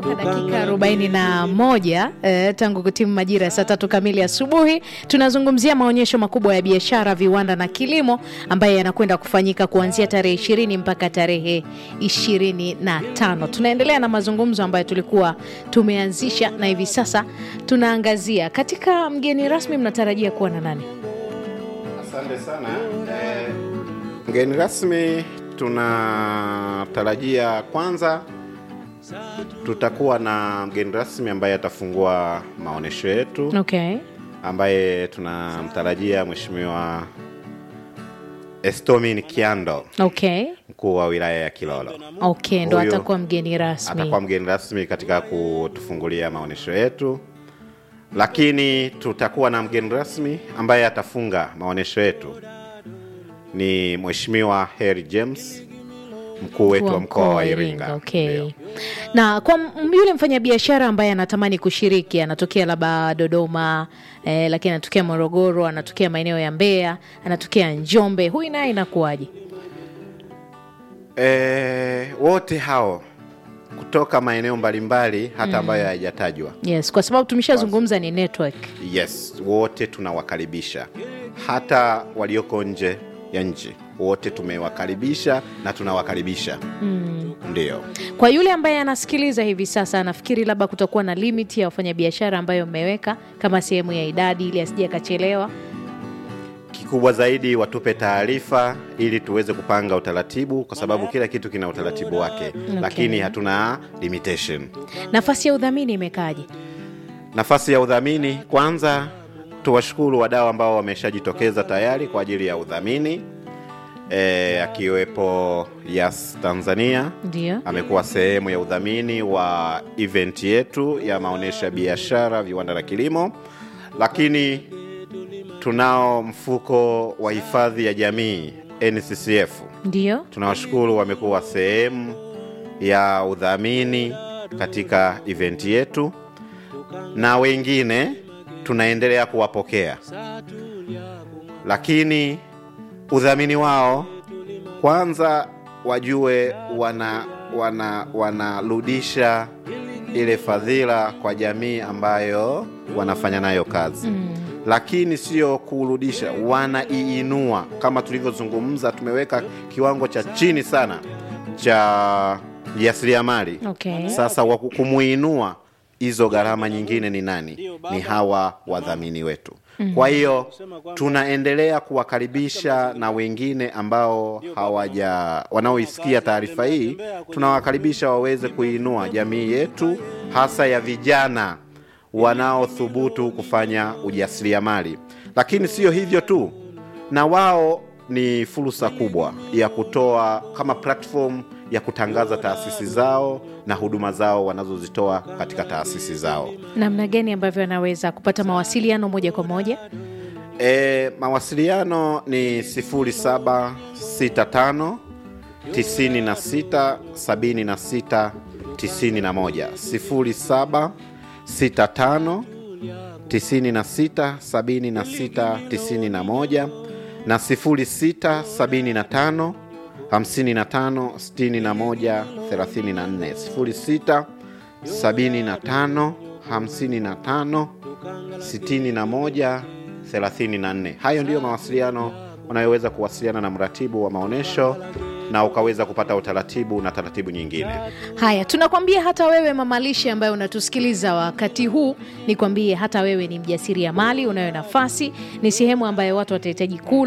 Toka dakika arobaini na moja eh, tangu kutimu majira ya saa tatu kamili asubuhi, tunazungumzia maonyesho makubwa ya biashara, viwanda na kilimo ambayo yanakwenda kufanyika kuanzia tarehe ishirini mpaka tarehe ishirini na tano. Tunaendelea na mazungumzo ambayo tulikuwa tumeanzisha na hivi sasa tunaangazia katika mgeni rasmi, mnatarajia kuwa na nani? Asante sana. Eh, mgeni rasmi tunatarajia kwanza tutakuwa na mgeni rasmi ambaye atafungua maonyesho yetu Okay. ambaye tunamtarajia Mheshimiwa Estomin Kiando, Okay. mkuu wa wilaya ya Kilolo. Okay, ndo Huyu atakuwa mgeni rasmi. Atakuwa mgeni rasmi katika kutufungulia maonyesho yetu, lakini tutakuwa na mgeni rasmi ambaye atafunga maonyesho yetu ni Mheshimiwa Harry James, mkuu wetu wa mkoa wa Iringa. Okay. Ndio. Na kwa m- yule mfanyabiashara ambaye anatamani kushiriki, anatokea labda Dodoma eh, lakini anatokea Morogoro, anatokea maeneo ya Mbeya, anatokea Njombe, huyu naye inakuwaje? E, wote hao kutoka maeneo mbalimbali hata ambayo hayajatajwa. Yes, kwa sababu tumeshazungumza ni network. Yes, wote tunawakaribisha, hata walioko nje ya nchi wote tumewakaribisha na tunawakaribisha ndio. Kwa yule ambaye anasikiliza hivi sasa, anafikiri labda kutakuwa na limit ya wafanyabiashara ambayo mmeweka kama sehemu ya idadi ili asije akachelewa. Kikubwa zaidi watupe taarifa ili tuweze kupanga utaratibu, kwa sababu kila kitu kina utaratibu wake, lakini hatuna limitation. Nafasi ya udhamini imekaaje? Nafasi ya udhamini, kwanza tuwashukuru wadau ambao wameshajitokeza tayari kwa ajili ya udhamini e, akiwepo Yas Tanzania Ndio. amekuwa sehemu ya udhamini wa event yetu ya maonyesho ya biashara, viwanda na kilimo, lakini tunao mfuko wa hifadhi ya jamii NCCF. Ndio. Tunawashukuru, wamekuwa sehemu ya udhamini katika event yetu, na wengine tunaendelea kuwapokea, lakini udhamini wao kwanza wajue wana wana wanarudisha ile fadhila kwa jamii ambayo wanafanya nayo kazi lakini sio kurudisha, wanaiinua. Kama tulivyozungumza, tumeweka kiwango cha chini sana cha jasiriamali. Okay. Sasa wa kumuinua hizo gharama nyingine ni nani? Ni hawa wadhamini wetu. Kwa hiyo tunaendelea kuwakaribisha na wengine ambao hawaja wanaoisikia taarifa hii, tunawakaribisha waweze kuinua jamii yetu, hasa ya vijana wanaothubutu kufanya ujasiriamali. Lakini sio hivyo tu, na wao ni fursa kubwa ya kutoa kama platform ya kutangaza taasisi zao na huduma zao wanazozitoa katika taasisi zao. Namna gani ambavyo anaweza kupata mawasiliano moja kwa moja? E, mawasiliano ni 0765 96 76 91 0765 96 76 91 na 0675 55 61 34 06 75 55 61 34. Hayo ndiyo mawasiliano unayoweza kuwasiliana na mratibu wa maonyesho na ukaweza kupata utaratibu na taratibu nyingine. Haya, tunakwambia hata wewe mamalishe ambaye unatusikiliza wakati huu, nikwambie hata wewe ni mjasiriamali, unayo nafasi, ni sehemu ambayo watu watahitaji kula